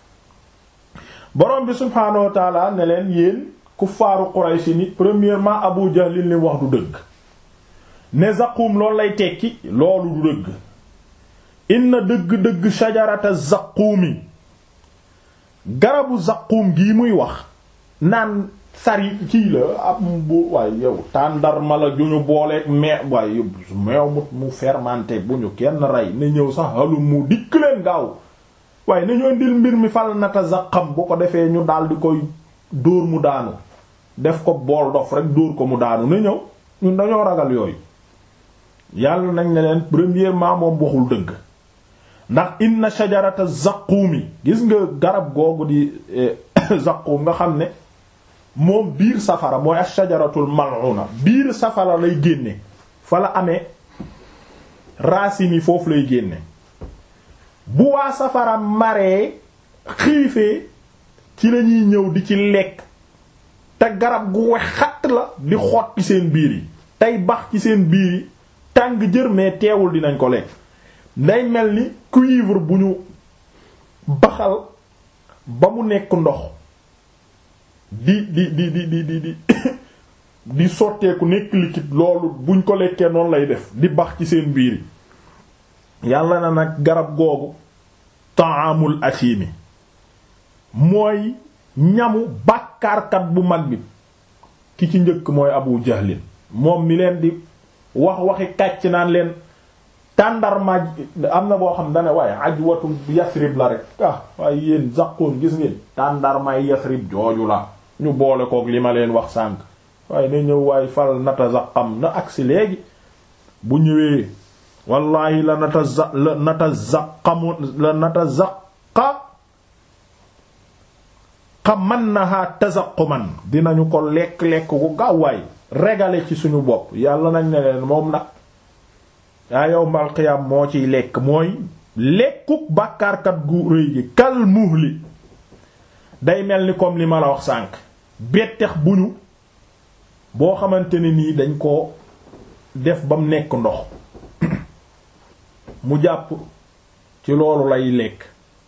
borom bi subhaanahu wa taala ne leen yéen kuffaaru Quraysh ni premièrement Abu Jahl li wax du dëgg ne zaquum loolu lay tekki loolu du dëgg inna dëgg-dëgg shajarata zaquumi garabu zaquum gii muy wax naan sari kii la ab bu waaye yow tàndarma la ju ñu booleeg mais waaye meew mu mu fermenté bu ñu kenn rey na ñëw sax halum mu dikk leen gaaw waaye na ñoo ndil mbir mi fal nata zaqam bu ko defee ñu daal di koy dóor mu daanu def ko bool dof rek dóor ko mu daanu na ñëw ñun dañoo ragal yooyu yàlla nañ ne leen premièrement moom waxul dëgg ndax inna shajarata zaquumi gis nga garab googu di zaquum nga xam ne moom biir safara mooy ash-shajaratul mal'una biir safara lay génne fa la amee racines yi foofu lay génne bu waa safara maree xiifee ci lañuy ñëw di ci lekk te garab gu wex xatt la di xot ci seen biir yi tey bax ci seen biir yi tàng jër mais teewul dinañ ko lekk day mel ni cuivre bu ñu baxal ba mu nekk ndox di di di di di di di di sotteeku nekk liquide loolu buñ ko lekkee noonu lay def di bax ci seen biir yi yàlla na nag garab googu ta'amul asimi mooy ñamu bàkkaarkat bu mag bi ki ci njëkk mooy abu jahlin moom mi leen di wax waxi kàcc naan leen tàndarma am na boo xam dane waaye ajwatu yasrib la rek ah waaye yéen zaqoon gis ngeen tàndarmaay yasrib jooju la ñu boole kook li ma leen wax sànk waaye na ñëw waaye fal nata zaqam na agsi léegi bu ñëwee wallahi la nata za la nata zaqamu la nata zaqa xamannaha tazaquman dinañu ko lekk-lekk ku gaawaay régale ci suñu bopp yàlla nañ ne leen moom nag yaa yawmal qiyaam moo ciy lekk mooy lekkuk bàkkaarkat gu rëy gi kal muhli day mel ni comme li ma la wax sànq bettex bu ñu boo xamante ne nii dañ ko def ba mu nekk ndox mu jàpp ci loolu lay lekk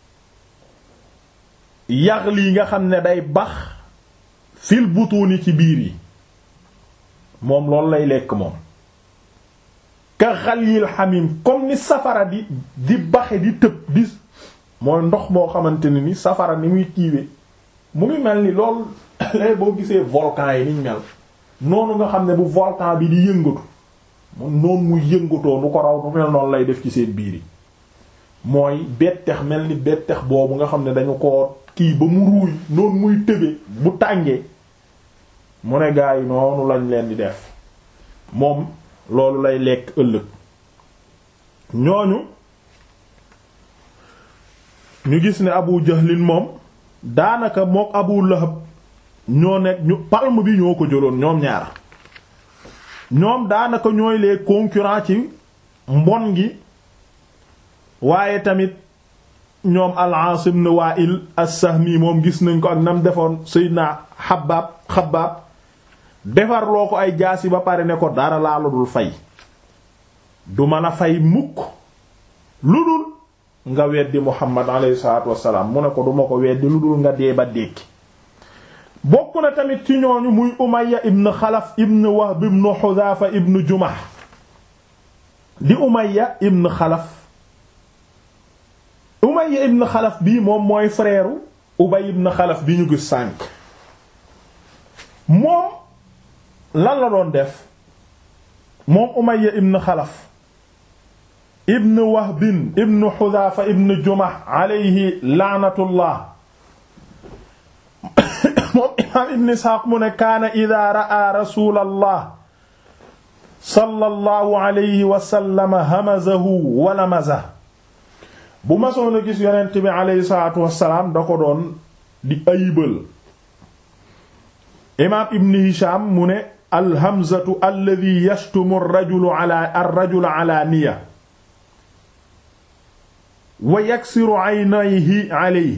yax lii nga xam ne day bax fil butuuni ci biir yi moom loolu lay lekk moom ka xalil xamim comme ni safara di di baxe di tëb di mooy ndox moo xamante ne ni safara ni muy kiiwe mu ngi mel ni loolu lay boo gisee volcan yi niñ mel noonu nga xam ne bu volcan bi di yëngatu mu noonu muy yëngatoo nu ko raw nu mel noonu lay def ci seen biir yi mooy bettex mel ni bettex boobu nga xam ne dañu ko kii ba mu ruuy noonu muy tëbe bu tàngee mu ne gaa yi noonu lañ leen di def moom loolu lay lekk ëllëg ñooñu ñu gis ne Abu Jahlin moom daanaka mook Abu Lahab ñoo nekk ñu palme bi ñoo ko jëloon ñoom ñaar ñoom daanaka ñooy les concurrents ci mbon gi waaye tamit ñoom al-Aas ibn Wa'il as-Sahmi moom gis nañ ko ak nam defoon Seydina Habbaab Xabbaab defar loo ko ay jaasi ba pare ne ko dara laa la dul fay du mën a fay mukk lu dul nga weddi muhammad alayhi salaatu wassalaam mu ne ko duma ko weddi lu dul nga dee ba dékki bokk na tamit ci ñooñu muy umayya ibn xalaf ibn wahb ibn xudaafa ibn jumah di umayya ibn xalaf umayya ibn xalaf bii moom mooy frère ubay ibn xalaf bi ñu gis sànk moom lan la doon def moom umayya ibn xalaf ibn wahbin ibn xudaafa ibn jumah alayhi laanatullah moom imaam ibn isxaaq mu ne kaana ida ra'a rasulallah sallallahu alayhi wa sallam hamazahu wa lamazahu bu masoon a gis yonent bi alayhi salaatu wassalaam da ko doon di ayibal imaam ibn hisham mu ne alhamzatu alladi yashtumu arrajulu ala arrajula ala niya wa yaksiru aynayhi alayhi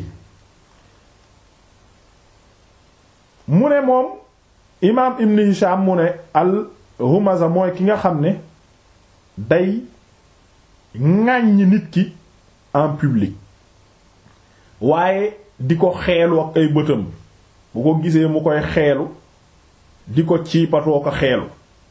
mu ne moom imaam ibn hisham mu ne al humaza mooy ki nga xam ne day ŋàññ nit ki en public waaye di ko xeelu ak ay bëtam bu ko gisee mu koy xeelu di ko ciipatoo ko xeelu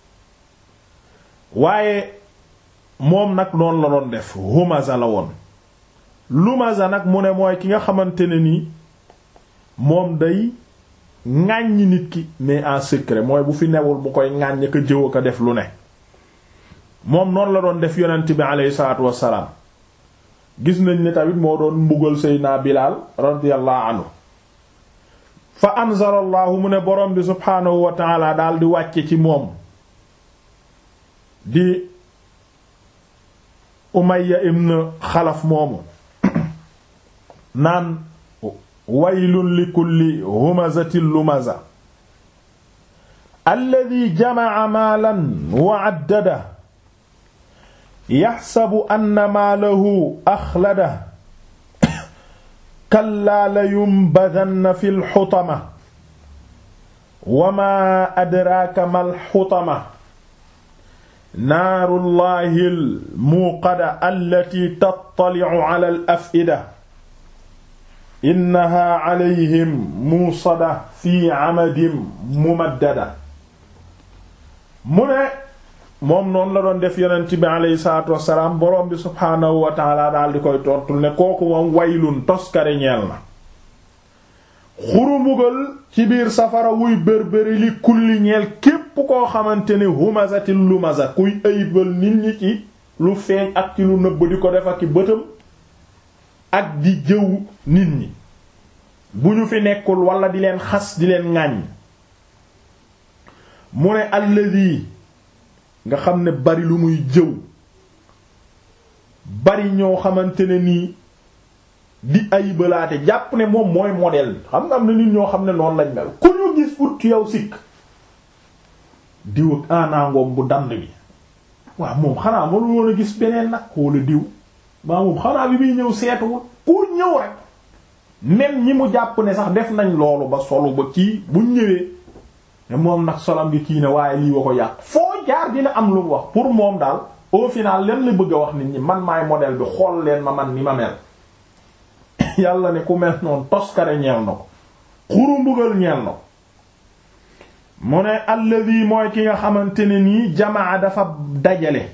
waaye moom nag noonu la doon def humaza la woon lumaza nag mu ne mooy ki nga xamante ne nii moom day ŋàññ nit ki mais en secret mooy bu fi newul mu koy ŋàññ ko jëw ko def lu ne moom noonu la doon def yonent bi aleyhi salaatu wassalaam gis nañ ne tamit moo doon mbugal Seydina Bilaal radiyallahu anhu fa anzala allahu mu ne borom bi subhaanahu wa taala daal di wàcce ci moom di Umayya ibn Xalaf moomu naan waylun li kulli humazatin lumaza alladi jamaca maalan wa addada yaxsabu anna maalahu axlada kallaa la yumbadanna fi lxutama wa maa adraaka ma lxutama naaru llahi lmuuqada allati tattalicu ala al afida innaha calayhim muusada fi amadin mumaddada mu ne moom noonu la doon def yonent bi aleyhi salaatu wassalaam boroom bi subhaanahu wa taala daal di koy tontul ne kooku moom waylun toskare ñeel na xurumbugal ci biir safara wuy bérbéri li kulli ñeel képp koo xamante ni humazati lumaza kuy ayibal nit ñi ci lu feeñ ak ci lu nëbb di ko def ak i bëtam ak di jëw nit ñi bu ñu fi nekkul wala di leen xas di leen ŋàññ mu ne alladi nga xam ne bari lu muy jëw bari ñoo xamante ne nii di ayibalaate jàpp ne moom mooy modèle bi xam nga am na nit ñoo xam ne noonu lañ mel ku ñu gis ut yow sikk diw ak anaangoom bu dand bi waaw moom xanaa ma lu woon a gis beneen nag wala diw maa moom xanaa bi muy ñëw seetuwul ku ñëw rek même ñi mu jàpp ne sax def nañ loolu ba solu ba kii buñ ñëwee ne moom nag solam gi kii ne waaye lii wa ko yàq foo jaar dina am lu mu wax pour moom daal au final leen la bëgg a wax nit ñi man maay modèle bi xool leen ma man ni ma mel yàlla ne ku mel noonu toskare ñeel na ko xuru mbugal ñeel na ko mu ne alladi mooy ki nga xamante ne nii jamaa dafa dajale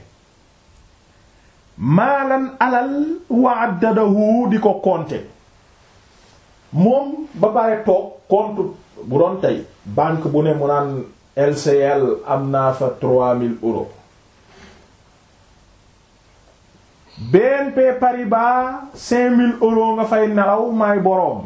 maalan alal wa addadahu di ko compter moom ba bare toog compte bu doon tey banque bu ne mu naan LCL am naa fa trois mille euros BNP Paribas cinq mille euros nga fay nelaw may boroom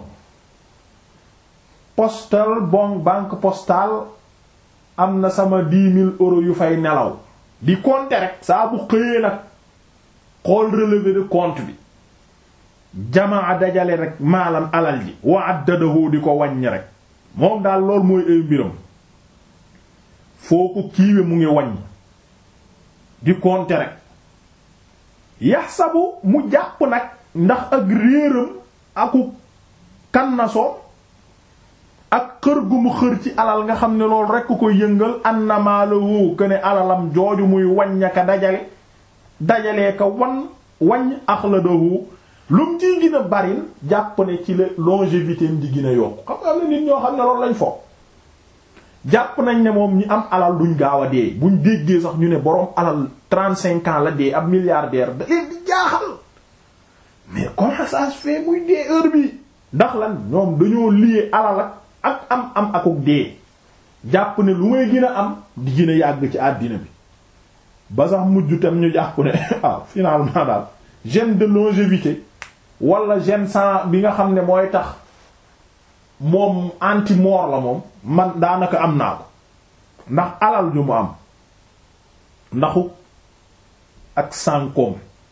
postal bon banque postale am na sama dix mille euros yu fay nelaw di compter rek saa bu xëyee nag xool relevé de compte bi jamaa dajale rek maalam alal ji wa addadahu di ko wàññi rek moom daal loolu mooy ay mbiram foo ko kiiwe mu ngi wàññ di compter rek yaxsabu mu jàpp nag ndax ak réeram aku kannasoo ak xër gu mu xër ci alal nga xam ne loolu rekk ko yëngal annamaalahu que ne alalam jooju muy wàññaka dajale dajalee ka wan waññ axladahu lu mu ciy gën a baril jàpp ne ci la longévité di gën a yokk xam nga am na nit ñoo xam ne loolu lañ foog jàpp nañ ne moom ñi am alal duñ gaaw a dee buñ déggee sax ñu ne boroom alal trente cinq ans la dee ab milliardaire da leen di jaaxal mais comment ça se fait muy dee heure bi ndax lan ñoom dañoo lié alal ak am am akuk dee jàpp ne lu may gën a am di gën a yàgg ci àddina bi ba sax mujj tam ñu jàpp ne ah finalement daal gène de longévité wala gène sang bi nga xam ne mooy tax moom anti-mort la moom man daanaka am naa ko ndax alal ju mu am ndaxu ak sànkoom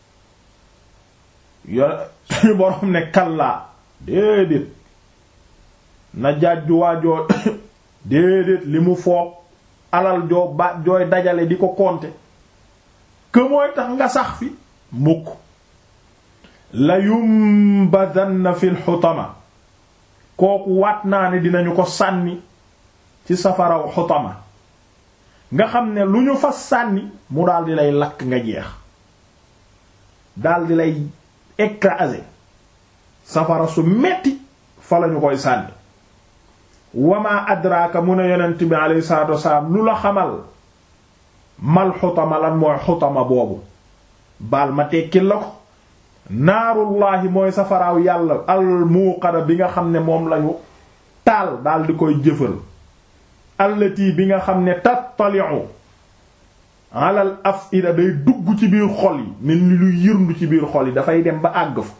yore suñu boroom ne kallaa déedéet na jàjju waajoo déedéet li mu foog alal joo ba jooy dajale di ko compter que mooy tax nga sax fi mukk la yumbadanna fil xutama kooku waat naa ne dinañu ko sànni ci safaraw xutama nga xam ne lu ñu fa sànni mu daal di lay lakk nga jeex daal di lay écraser safara su metti fa lañu koy sànni wama adraka mu ne yonent bi alayhi salatu wasalaam lu la xamal mal xutama lan mooy xutama boobu baal ma tekkil la ko naarullahi mooy safaraaw yàlla almuuqada bi nga xam ne moom lañu taal daal di koy jëfal allati bi nga xam ne tattali'u alal afida day dugg ci biir xol yi mel ni lu yërndu ci biir xol yi dafay dem ba àgg fa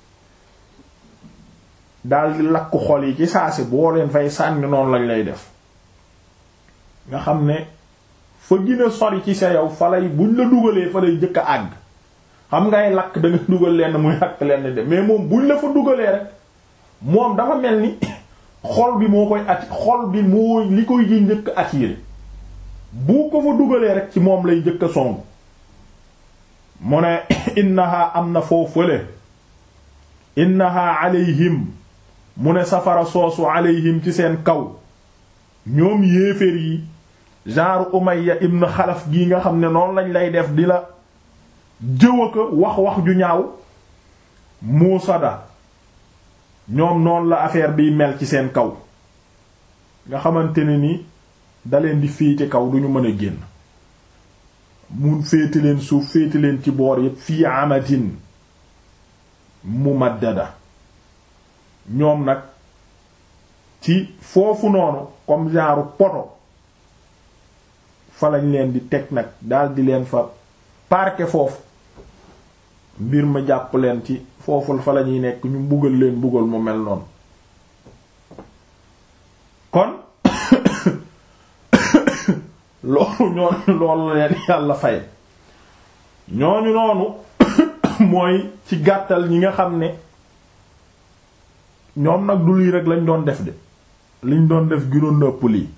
daal di lakk xol yi ci saasi boo leen fay sànni noonu lañ lay def nga xam ne fa gën a sori ci sa yow fa lay buñ la dugalee fa lay jëkk a àgg xam ngay lakk da nga dugal lenn muy lakk lenn de mais moom buñ la fa dugalee rek moom dafa mel ni xol bi moo koy ati xol bi moo li koy ji njëkk attiré bu ko fa dugalee rek ci moom lay njëkk a song mu ne innaha am na foofale innaha alayhim mu ne safara soosu alayhim ci seen kaw ñoom yéeféer yi genre Umayya ibn Xalaf gii nga xam ne noonu lañ lay def di la jëw ko wax wax ju ñaaw muusada ñoom noonu la affaire biy mel ci seen kaw nga xamante ne ni da leen di féete kaw duñu mën a génn mun féete leen suuf féete leen ci boor yépp fii amatin mumaddada ñoom nag ci foofu noonu comme genre poto fa lañ leen di teg nag daal di leen fa parquer foofu mbir ma jàpp leen ci foofu fa la ñuy nekk ñu mbugal leen mbugal mu mel noonu kon loolu ñooñu loolu leen yàlla fay ñooñu noonu mooy ci gàttal ñi nga xam ne ñoom nag du lii rek lañ doon def de liñ doon def ginoon na ëpp lii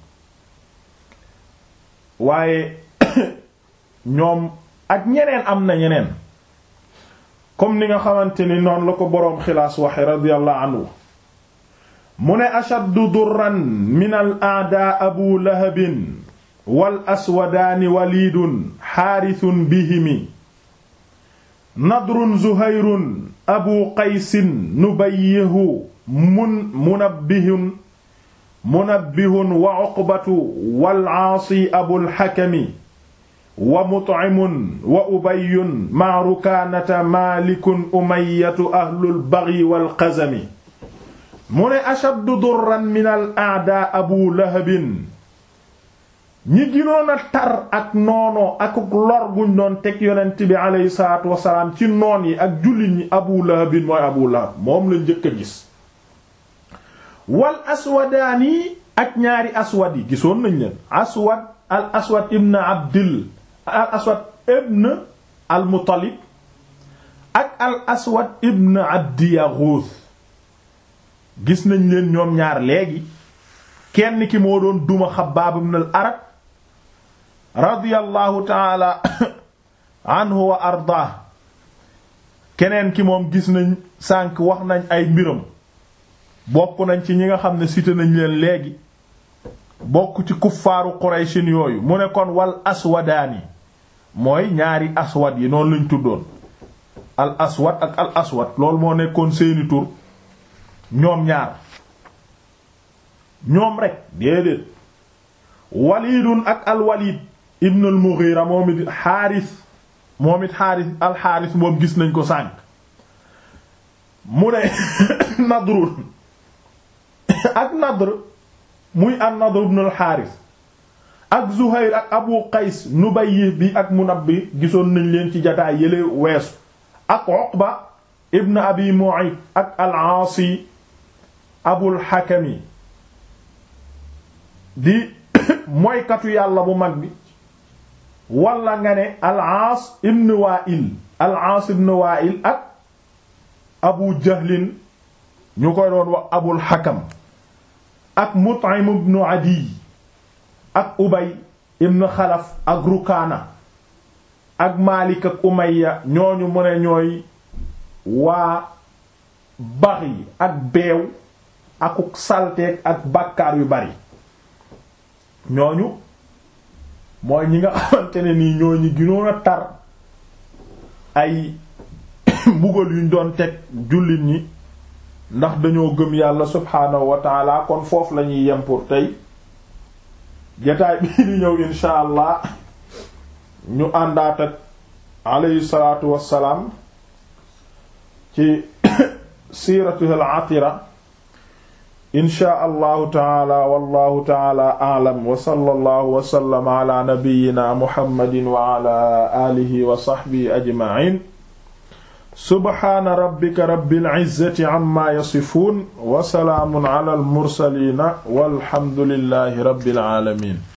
waaye ñoom ak ñeneen am na ñeneen comme ni nga xamante ni noonu la ko boroom xilaas waxe radiyallahu anhu mu ne ashaddu durran min al a'daa abu lahabin wal aswadaani waliidun xaarithun bihimi nadrun zuhayrun abu qaysin nubayyihu mun munabbihun munabbihun wa uqbatu wal aasi abul hakami wa mut'imun wa ubayyun ma rukaanata maalikun umayyatu ahlul baghi wal qazami mu ne ashaddu durran min al a'daa abu lahabin ñi ginoon a tar ak noonoo ak lor guñ doon teg yonent bi aleyhi salaatu wasalaam ci noon yi ak jullit ñi abu lahabin mooy abu lahab moom la njëkk a gis wal aswadaani ak ñaari aswad yi gisoon nañ leen aswad al aswad ibn abdil al aswad ibn al muttalib ak al aswad ibn abdi yaghuth gis nañ leen ñoom ñaar léegi kenn ki moo doon duma xabbaab ibn al arat radiyallahu taala anhu wa ardaah keneen ki moom gis nañ sànq wax nañ ay mbiram bokk nañ ci ñi nga xam ne cité nañ leen léegi bokk ci kuffaaru qurayshin yooyu mu ne kon wal aswadaani mooy ñaari aswad yi noonu lañ tuddoon al aswad ak al aswad loolu moo nekkoon seeni tur ñoom ñaar ñoom rek déedéet walidun ak al walid ibn al mughira moom it xaaris moom it xaaris al xaaris moom gis nañ ko sànq mu ne nadrun ak nadr muy an nadr ibn al xaaris ak zuhayr ak abu qays nubayyi bi ak munabbi gisoon nañ leen ci jataay yële weesu ak uqba ibn abi mu'ayt ak al aasi abul hakami di mooykatu yàlla bu mag bi wala nga ne al aas ibn wa'il al aas ibn wa'il ak abu jahlin ñu koy doon wax abul hakam ak mut'im ibn adi ak ubay ibn xalaf ak rukaana ak maalik ak umayya ñooñu mu ne ñooy waa baxi ak beew akuk salteeg ak bàkkaar yu bari ñooñu mooy ñi nga xamante ne nii ñooñu ginoon a tar ay mbugal yuñ doon teg jullit ñi ndax dañoo gëm yàlla subhaanahu wa taala kon foofu lañuy yem pour tey jataay bii di ñëw insha allah ñu àndaat ak alayhi salaatu wassalaam ci siiratuhul atira insha allahu taala wallahu taala a'lam wa sallallahu wa sallama ala nabiyyina muhammadin wa ala alihi wa sahbihi ajma'in subhaana rabbika rabbil izzati amma yasifun wa salaamun ala al mursalin walhamdulillahi rabbil alamin